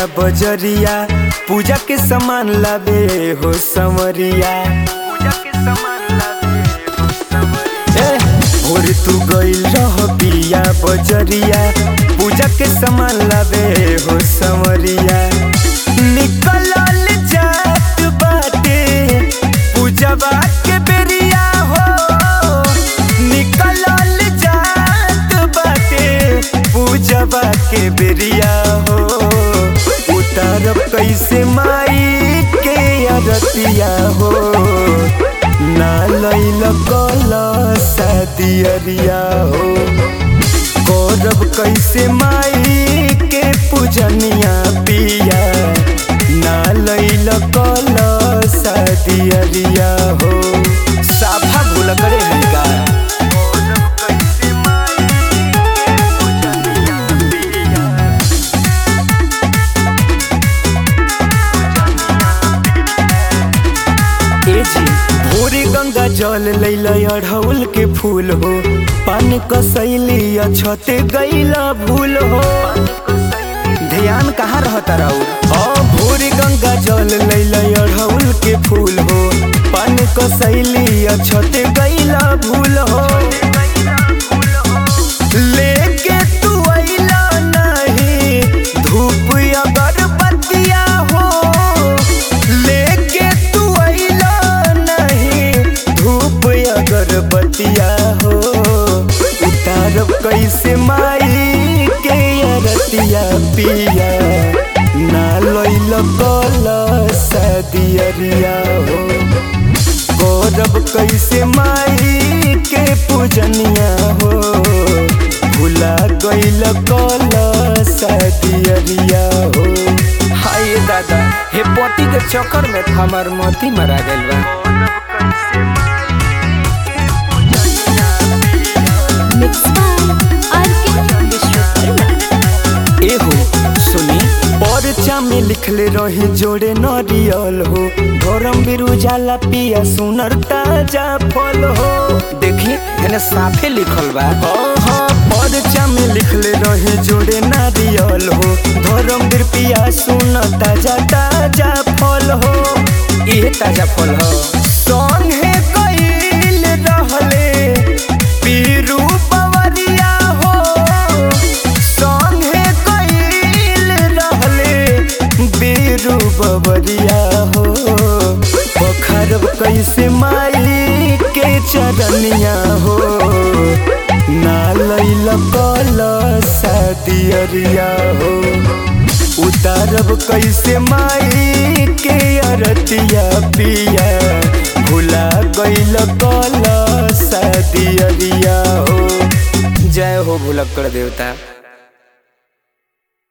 बजरिया पूजा के सामान लाबे हो समरिया ए, भोर तू गइल रह बिया बजरिया पूजा के सामान लाबे हो समरिया निकलल जात बाटे पूजवा के बेरिया हो निकलल जात बाटे पूजवा के बेरिया हो उतारब कैसे माई के अरतिया हो ना लैल कल सदियरिया हो करब कैसे माई के पूजनिया पिया ना लैल कल सदियरिया हो साफा भूल करे हल्का ए जी भोरे गंगा जल लैल अढ़ौल के फूल हो पान कसैली छते गैला भूल हो ध्यान कहाँ रहता राउर हाँ भोरे गंगा जल लैल अढ़ौल के फूल हो पान कसैली छते गैला भूल हो लेके तू अइला नहीं धूप अगरबत्तिया हो लेके तू अइला नहीं धूप अगरबत्तिया हो उतारब कैसे माई के अरतिया पिया ना लैल कल सदियरिया हो गौरब कैसे माई के पूजनिया हो भुला गइल कल सदियरिया हो हाय दादा हे पति के चक्कर में हमार मोती मरा गइल बा Mixed by R.K. Vishwakarma. एहो सुनी परचा में लिखले रही जोड़े नरियल हो धर्म बिरुजाला पिया सुनर ताजा फल हो देखी एने साफे लिखल बा हाँ हाँ परचा में लिखले रही जोड़े नारियल हो धर्म बीर पिया सुन ताजा ताजा फल हो ये ताजा फल हो संगे गइल रहले पीरू पवरिया हो संगे गइल रहले बीरू बबरिया हो बखरब कैसे माई के चरनिया हो ना लैल कल सदियरिया हो उतारब कैसे माई के अरतिया पिया भुला गइल कल सदियरिया हो जय हो भुलक्कड़ देवता